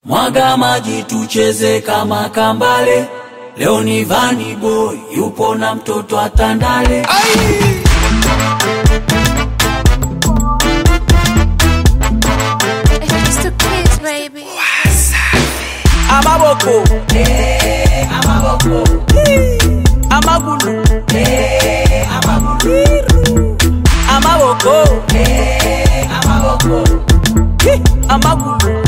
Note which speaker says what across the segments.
Speaker 1: Mwaga maji tucheze kama kambale, leo ni vani boy yupo na mtoto atandale.
Speaker 2: It's the kids, baby.
Speaker 3: amaboko amagulu amaboko Hi, amagulu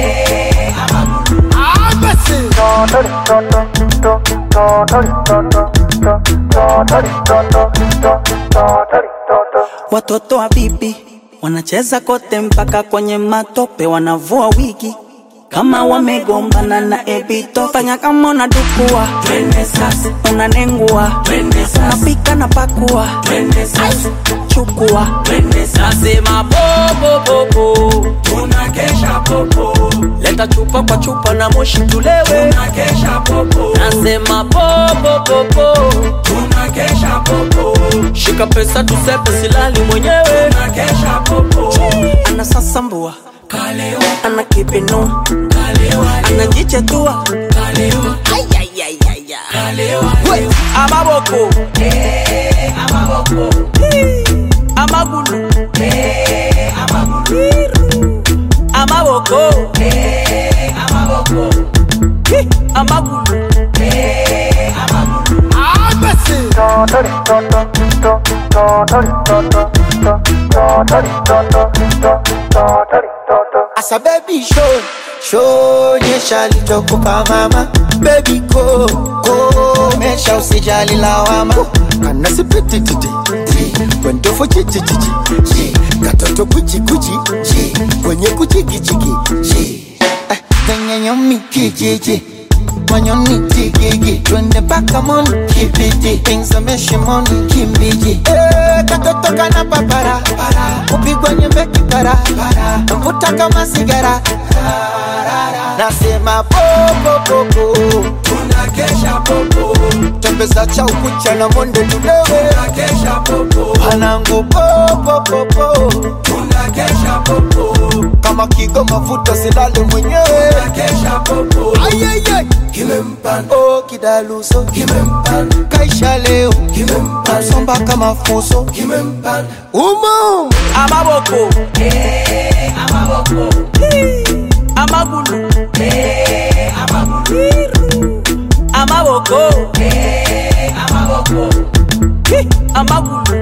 Speaker 4: Watoto wa bibi wanacheza kote mpaka kwenye matope, wanavua wigi kama wamegombana na ebito. Fanya kama unadukua,
Speaker 1: Twende sasa,
Speaker 4: unanengua,
Speaker 1: twende sasa,
Speaker 4: unapika na pakua,
Speaker 1: twende sasa,
Speaker 4: chukua
Speaker 1: twende sasa,
Speaker 3: nasema popopopo
Speaker 1: tunakesha popo,
Speaker 3: leta chupa kwa chupa na moshi tulewe
Speaker 1: tunakesha popo,
Speaker 3: nasema popopopo
Speaker 1: tunakesha popo,
Speaker 3: shika pesa tusepe silali mwenyewe
Speaker 1: tunakesha popo.
Speaker 4: anasasambua,
Speaker 1: Kalewa,
Speaker 4: ana kipinu,
Speaker 1: kalewa,
Speaker 4: anajichetua
Speaker 1: kalewa, kalewa,
Speaker 3: amaboko amagulu amaboko Hi, amagulu
Speaker 5: Asa baby show show nyesha lichokupa mama baby go go mesha usijali lawama kana sipiti titi kwendo fo chichi chichi chi katoto kuchi kuchi chi kwenye kuchi kichi chi eh kwenye nyomi kijiji manyoni tigigi twende mpaka moni kibiti pingzameshe moni kimbiji eh katoto kana papara kupigwa nyembe kipara mvuta kama sigara nasema popopopo
Speaker 1: tunakesha popo,
Speaker 5: tembeza cha ukucha na monde tudewe
Speaker 1: tunakesha popo,
Speaker 5: panangu popopopo
Speaker 1: tunakesha popo,
Speaker 5: kama kigo mafuta silale mwenyewe
Speaker 1: tunakesha popo,
Speaker 5: Ayayay.
Speaker 1: kimempanda,
Speaker 5: oh kidaluso
Speaker 1: kimempanda,
Speaker 5: kaisha leo
Speaker 1: kimempanda,
Speaker 5: somba kama fuso
Speaker 1: kimempanda,
Speaker 5: umo
Speaker 3: amaboko amagulu amaboko Hi, amagulu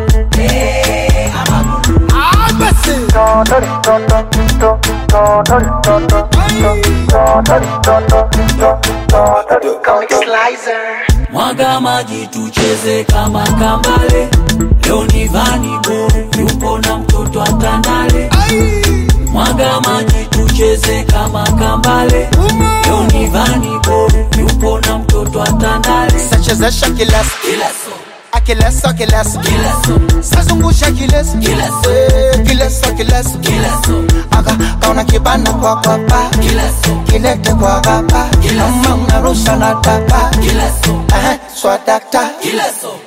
Speaker 1: mwaga maji tucheze kama kambale, leo ni vani boy yupo na mtoto atandale. Mwaga maji tucheze kama kambale, leo ni vani boy yupo na mtoto atandale.
Speaker 5: sachezesha kileso
Speaker 1: Kila so,
Speaker 5: akileso kileso
Speaker 1: kila so,
Speaker 5: sazungusha kileso
Speaker 1: Kileso.
Speaker 5: Eh, kileso kileso
Speaker 1: kila so,
Speaker 5: aka kaona kibana kwa kwapa
Speaker 1: kila so,
Speaker 5: kilete kwa gapa
Speaker 1: Kileso.
Speaker 5: kama unarusha na tapa
Speaker 1: kila so,
Speaker 5: eh, swadakta
Speaker 1: kila so.